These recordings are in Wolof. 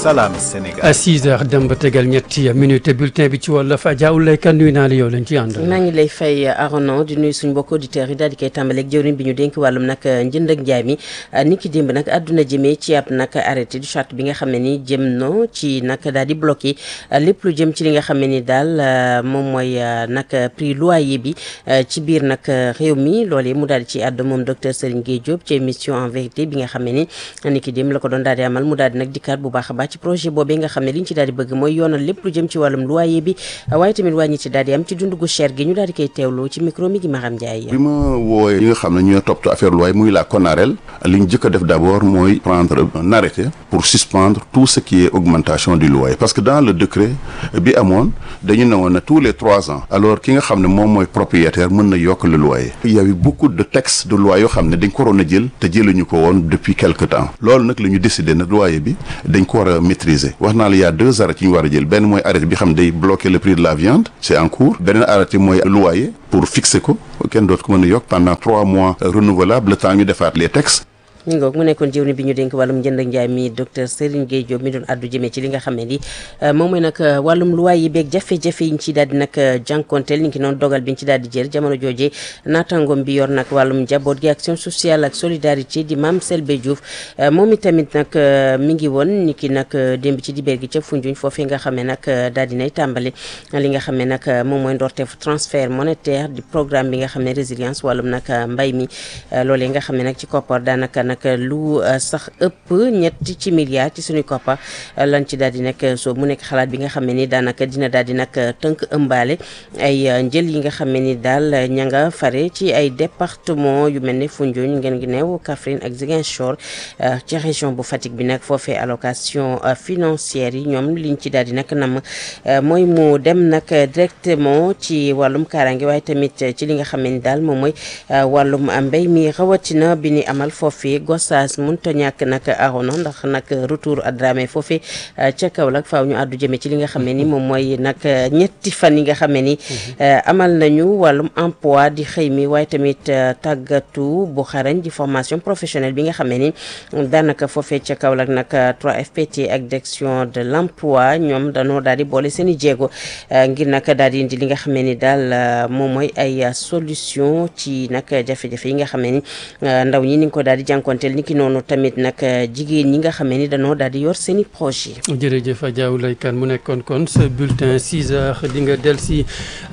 Salam Sénégal. à 6 heures dem ba tegal ñetti minute bulletin bi ci wolof Adja Oulaye Kane nuyu naa la yow lañ ci àndal. maa ngi lay fay Aronan di nuyu suñu mbokk auditeurs yi daal di koy tàmbaleeg jëwriñ bi ñu dénk wàllum nag njënd ak njaay mi ni ki démb nag àdduna jëmee ci ab nag arrêté du charte bi nga xam ne ni jëm no ci nag daal di bloqué lépp lu jëm ci li nga xam ne ni daal moom mooy nag prix loyer bi ci biir nag réew mi loolee mu daal di ci àddu moom docteur Serigne Gueye Diop ci émission en vérité bi nga xam ne ni ni ki démb la ko doon daal di amal mu daal di nag dikkaat bu baax a baax ci projet boobee nga xam ne li ñu ci daal di bëgg mooy yoonal lépp lu jëm ci wàllum loyer bi waaye tamit wàññi ci daal di am ci dundu gu cher gi ñu daal di koy teewloo ci micro mi gi Maram Ndiaye. bi ma wooyee ñi nga xam ne ñooy toppatoo affaire loyer muy la CONAREL li ñu jëkk a def d' abord mooy prendre un arrêté pour suspendre tout ce qui est augmentation du loyer parce que dans le décret bi amoon dañu ne woon ne tous les trois ans alors ki nga xam ne moom mooy propriétaire mën na yokk le loyer il y avait beaucoup de textes de loi yoo xam ne dañ ko waroon a jël te jëluñu ko woon depuis quelque temps loolu nag la ñu décidé na loyer bi dañ ko war a maîtriser wax naa la y a deux arrêtés yi ñu war a jël benn mooy arrêté bi xam ne day bloquer le prix de la viande c'est en cours beneen arrêté mooy loyer pour fixer ko kenn dootu ko mën a yokk pendant trois mois renouvelable le temps ñu defaat les textes ñu ngoog mu nekkoon jëwriñ bi ñu dénk wàllum njënd ak njaay mi docteur Serigne Gueye Diop mi doon addu jëmee ci li nga xam ne ni moom mooy nag wàllum luwaay yi beeg jafe-jafe yi ñu ci daal di nag jànkonteel ni ki noonu dogal bi ñu ci daal di jël jamono jooje naataangoom bi yor nag wàllum njaboot gi action sociale ak solidarité di Mame Selbe Diouf moom itamit nag mi ngi woon ni ki nag démb ci dibéer gi ca Foundiougne foofee nga xam ne nag daal dinay tàmbali li nga xam ne nag moom mooy ndorteef transfert monétaire di programme bi nga xam ne résilience wàllum nag mbay mi loolee nga xam ne nag ci koppar daanaka nag lu sax ëpp ñetti ci milliards ci suñuy koppar lan ci daal di nekk soo mu nekk xalaat bi nga xam ne ni daanaka dina daal di nag tënk ëmbaale ay njël yi nga xam ne ni daal ña nga fare ci ay département yu mel ne Foundiougne ngeen ngi neew Kaffrine ak Ziguinchor ci région bu Fatick bi nag foofee allocation financière yi ñoom liñ ci daal di nag nam mooy mu dem nag directement ci wàllum kaaraange waaye tamit ci li nga xam ne ni daal moom mooy wàllum mbéy mi rawatina bi ni amal foofee Gossas mënut a ñàkk nag arona ndax nag retour à Dramé foofee ca Kaolack faaw ñu àddu jëmee ci li nga xam ne ni moom mooy nag ñetti fan yi nga xam ne ni amal nañu wàllum emploi di xëy mi waaye tamit tàggatu bu xarañ di formation professionnelle bi nga xam ne ni daanaka foofee ca Kaolack nag 3FPT ak direction de l'emploi ñoom dañoo daal di boole seen i jéego ngir nag daal di indi li nga xam ne ni daal moom mooy ay solution ci nag jafe-jafe yi nga xam ne ni ndaw ñi ni nga ko daal di jànkonteel ni ki noonu tamit nag jigéen ñi nga xam ne ni dañoo daal di yor seen i projet jërëjëf Adja Oulaye Kane mu nekkoon kon ce bulletin 6 heures di nga del si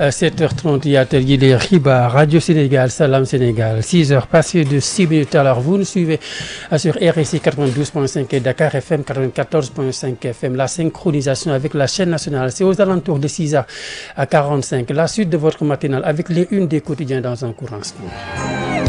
7 heures 30 yaatal yi les xibaar Radio Sénégal Salam Sénégal 6 heures passées de 6 minutes alors vous nous suivez sur RSI 92.5 et Dakar FM 94.5 FM la synchronisation avec la chaîne nationale c'est aux alentours de 6 heures à 45 la suite de votre matinale avec les unes des quotidiens dans un court instant